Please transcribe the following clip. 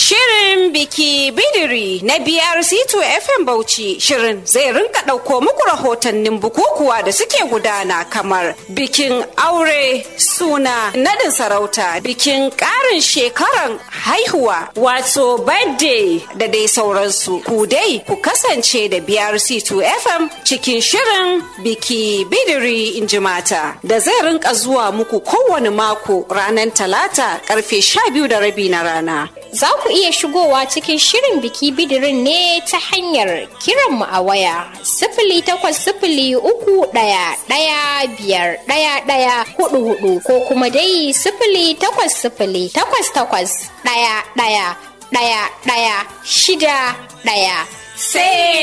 Shirin biki bidiri na BRC2 FM Bauchi shirin zai rinka ɗauko muku rahotannin bukukuwa da suke gudana kamar bikin aure suna nadin sarauta bikin ƙarin shekaran haihuwa wato birthday da dai sauransu ku dai ku kasance da BRC2 FM cikin shirin biki bidiri in ji mata da zai rinka zuwa muku kowane mako ranar talata karfe 12 da rabi na rana. Za ku iya shigowa cikin shirin biki bidirin ne ta hanyar kiranmu a waya sifili takwas sifili uku ɗaya ɗaya biyar ɗaya ɗaya hudu hudu ko kuma dai sifili takwas sifili takwas takwas ɗaya ɗaya ɗaya ɗaya shida ɗaya. Sai